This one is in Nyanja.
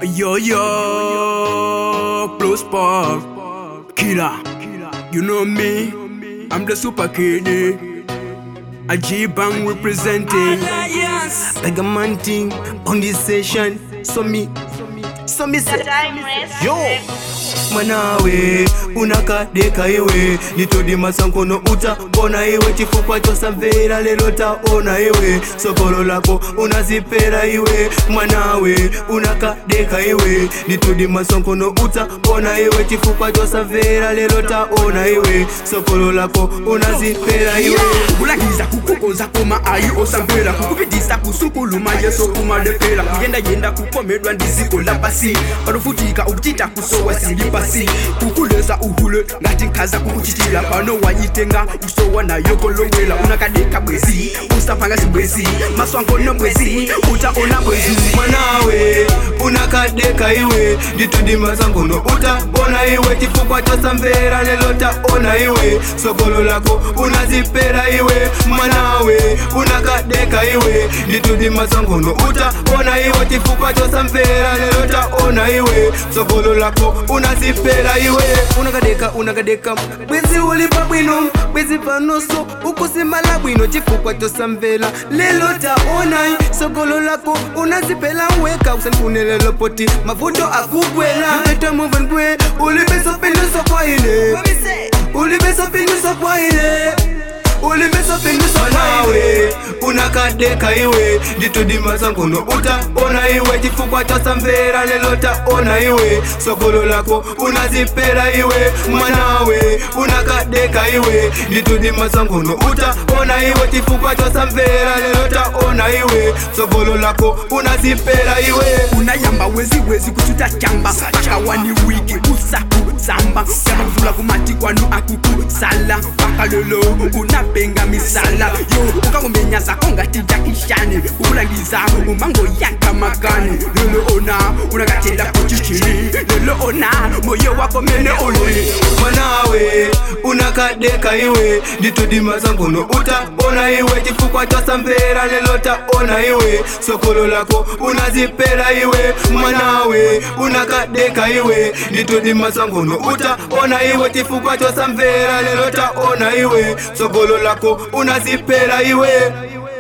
Yo yo, Plus Park, Killer. You know me, I'm the super kid. A G Bang representing. Like a man thing on this session. So me, so me say, yo. mwanawe unakadeka iwe nitodi masankono uta bona iwe chifukwa chosamvera lero taona iwe sokolo lako unazipera iwe mwanawe unakadeka iwe nitodi masankono uta bona iwe chifukwa chosamvera lero taona iwe sokolo lako unazipera iwe kulagiza kukokoza koma ayi osamvera kukupitisa kusukuluma yeso kumadepera kuyendayenda kukomedwa ndiziko la pasi panofutika ukuchita kusowa sili pasi kukuleza uhule ngati nkhaza kukuchitira pano wanyitenga usowa nayo kolowela unakadeka bwezi usapanga zibwezi maswangono bwezi utaona bwezi mwanawe unakadeka iwe nditudi masangono utabona iwe chifukwa chosamvera lelo taona iwe sokolo lako unazipera iwe mwanawe unakadeka iwe nditudi masangono utabona iwe chifukwa chosamvera lelo taona iwe sokolo lako unazipera iwe unakadeka unakadeka bwezi ulipa bwino bwezi panoso ukusimala bwino chifukwa chosamvera lelo taona sokolo lako unazipela weka usankunelelo poti mavuto akugwela mpeta muvangwe ulibesopinduso kwa ile ulibesopinduso kwa ile ulimesopinduso nawe unakadeka iwe nditudima sangono utaona iwe chifukwa chosamvera lelo taona iwe sokolo lako unazipera iwe mwanawe unakadeka iwe nditudima sangono utaona iwe chifukwa chosamvera lelo taona iwe sokolo lako unazipera iwe unayamba wezi wezi kuchuta chamba pakawani wiki usaku samba yamakuvula kumati kwanu akukusala paka lelo unapenga misala yo ukangomenya zako ngati jakishani ukulangiza umango yanka makani lelo ona unakatela kuchichini lelo ona moyo wako mene ololi mwanawe unakadeka iwe nditudima sangono utaona iwe chifukwa chosamvera lelo taona iwe sokolo lako unazipera iwe mwanawe unakadeka iwe nditudima sangono utaona iwe chifukwa chosamvera lelo taona iwe sokolo lako unazipera iwe